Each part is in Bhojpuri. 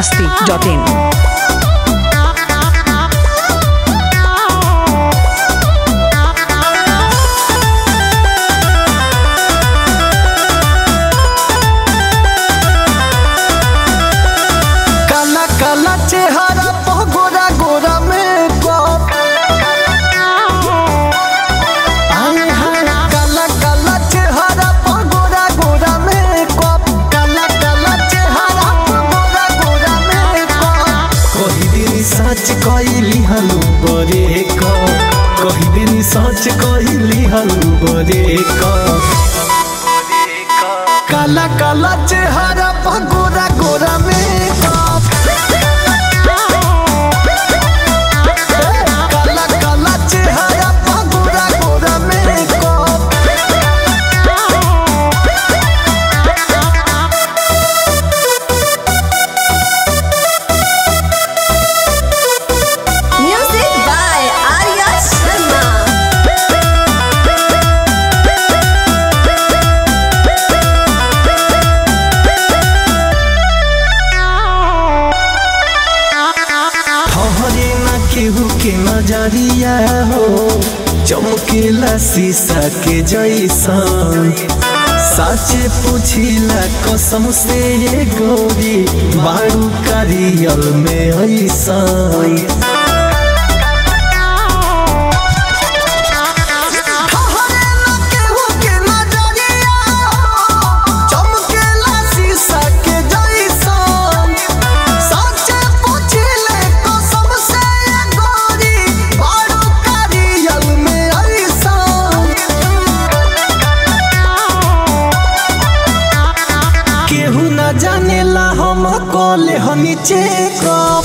masti.in. काला काला चेहरा पर गोरा गोरा मेकअप आए हाय काला काला चेहरा पर गोरा गोरा मेकअप काला काला चेहरा पर गोरा गोरा मेकअप कही दिन सच कहली हलू बरे क कही दिन सच कहली हलू बरे क काला काला चेहरा पर गोरा गोरा मेकअप काला काला चेहरा पर गोरा गोरा makeup Music by Arya Sharma. ठहरे ना केहू के नजरिया हो चमकेला शीशा के जैसन साचे पूछिला कसम से ये गोरी बारू कारियल में ऐसन चमकेला शीशा के जैसन साचे पूछिले कसम से ये गोरी बारू कारियल में ऐसन केहू न जानेला हम कॉले हनी चेकअप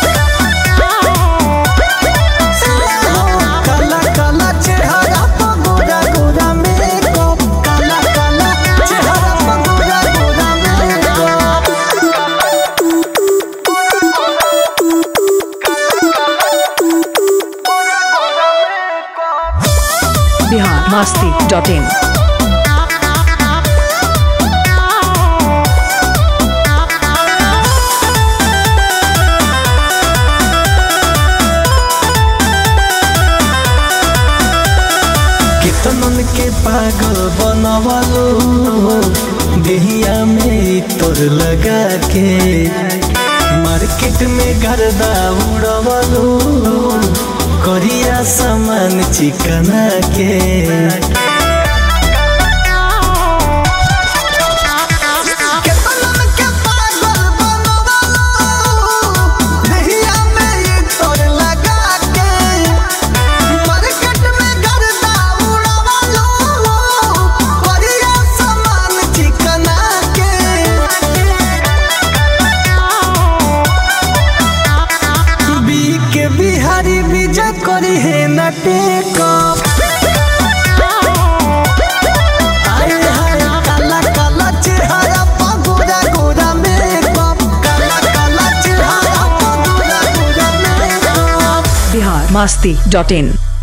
काला काला चेहरा पर गोरा गोरा मेकअप काला काला चेहरा पर गोरा गोरा मेकअप Bihar masti.in. कितनन के पागल बनवलो देहिया में तोर लगा के मार्केट में गर्दा उड़वलो करिया सामान चिकना के केतनन के पागल बनवलो देहिया में तोर लगा के मार्केट में गर्दा उड़वलो करिया सामान चिकना के बी के बिहारी विजय करी है न टेकअप आए हाय काला काला चेहरा पर गोरा गोरा मेकअप काला काला चेहरा पर गोरा गोरा मेकअप Bihar masti.in.